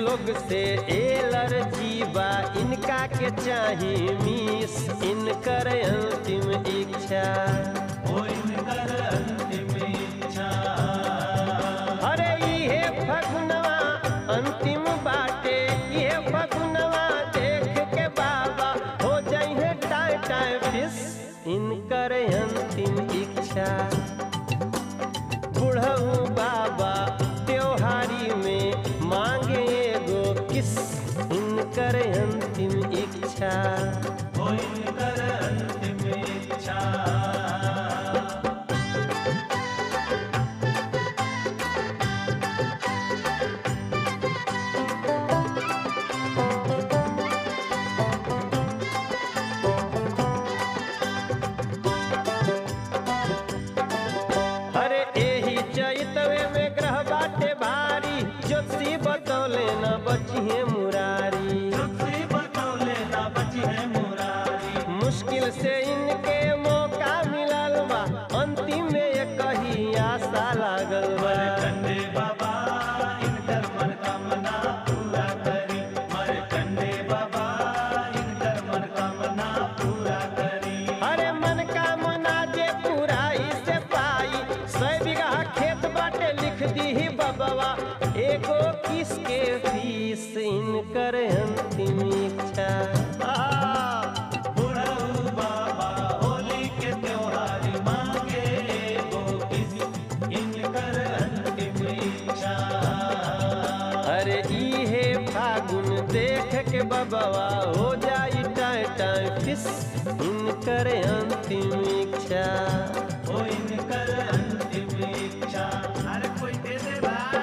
लोग से एलर्जी बा इनका के चाही मिस इनकर अंतिम इच्छा ओ इनकर अंतिम इच्छा अरे इहे फगुनवा अंतिम बाटे इहे फगुनवा देख के बाबा हो जाइए टाइ टाइ फिस इनकर अंतिम इच्छा बुढ़ऊ बाबा त्योहारी में मांगे एगो किस इनकर अंतिम इच्छा ओ इनकर अंतिम इच्छा अरे एही चैतवे में ग्रह बाटे भारी ज्योतिषी बतौले न बचिए मुरारी तुलसी बतौले ना बची है मुरारी मुश्किल से इनके मौका मिलल बा अंतिम में ये कही आशा लागल बा मरकंडे बाबा इनकर मनोकामना पूरा करी मरकंडे बाबा इनकर मनोकामना पूरा करी अरे मन का मना जे पूरा से पाई सौ बीघा खेत बाटे लिख दी बबवा एगो किसके फीस इनकर अंतिम इच्छा बुढ़ऊ बाबा होली के त्योहारी मांगे एगो किसी इनकर अंतिम इच्छा अरे इहे फागुन देख के बबवा हो जाई टाइ टाइ फिस इनकर अंतिम इच्छा ओ इनकर अंतिम इच्छा अरे कोई दे दे भाई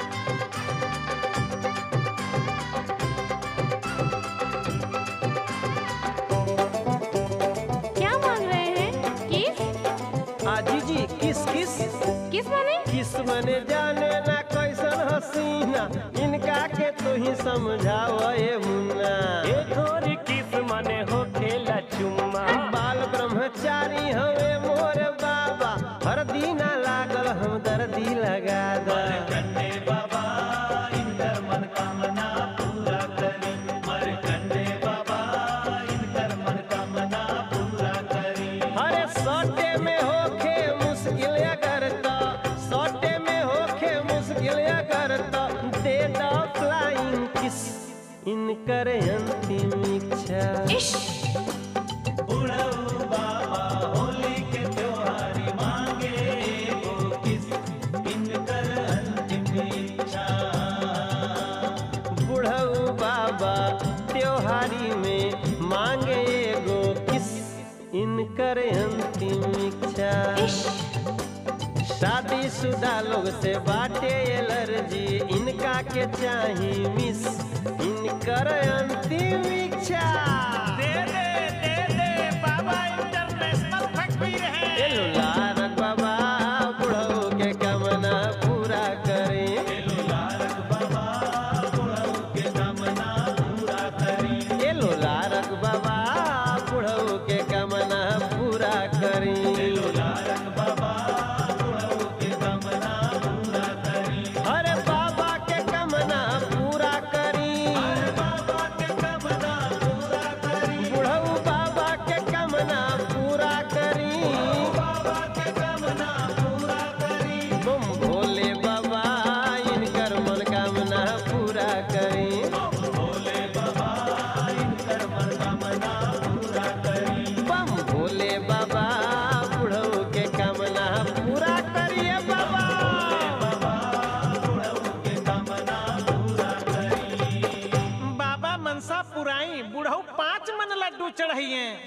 क्या मांग रहे हैं किस आजी जी किस किस किस माने किस मने जाने ना कैसन हसीना इनका के तू ही समझाव ए मुन्ना ए थोरी किस मने हो खेला चुम्मा बाल ब्रह्मचारी हवे मोर बाबा हर दीना लागल हम दर्दी लगा दा मरकंडे बाबा इनकर मनोकामना पूरा करी मरकंडे बाबा इनकर मनोकामना पूरा करी अरे सौटे में होखे मुश्किल अगर तो सौटे में होखे मुश्किल अगर तो दे दो फ्लाइंग किस इनकर अंतिम इच्छा इश बुढ़ऊ बाबा होली के त्योहारी मांगे एगो किस इनकर अंतिम इच्छा बुढ़ऊ बाबा त्योहारी में मांगे एगो किस इनकर अंतिम इच्छा इश शादीशुदा लोग से बाटे एलर्जी इनका के चाही मिस इनकर अंतिम इच्छा दे दे दे दे बाबा इंटरनेशनल फकीर है एलो लारक बाबा बुढ़ऊ के कामना पूरा करें लालक बाबा बुढ़ऊ के कामना पूरा करी एलो लारक बाबा बुढ़ऊ के कामना पूरा करें लालक बाबा बुढ़ऊ के कामना पूरा करी अरे बाबा के कामना पूरा करी बाबा के कामना पूरा करी बुढ़ऊ बाबा के कामना पूरा करी बाबा के कामना पूरा करी तुम भोले बाबा इनकर मनोकामना पूरा करी भोले बाबा इनकर मनोकामना पूरा करी बम भोले बाबा बुढ़ऊ के कामना पूरा करिए बाबा बुढ़ऊ के कामना पूरा करी बाबा मनसा पुराई बुढ़ऊ पाँच मन लड्डू चढ़ाइए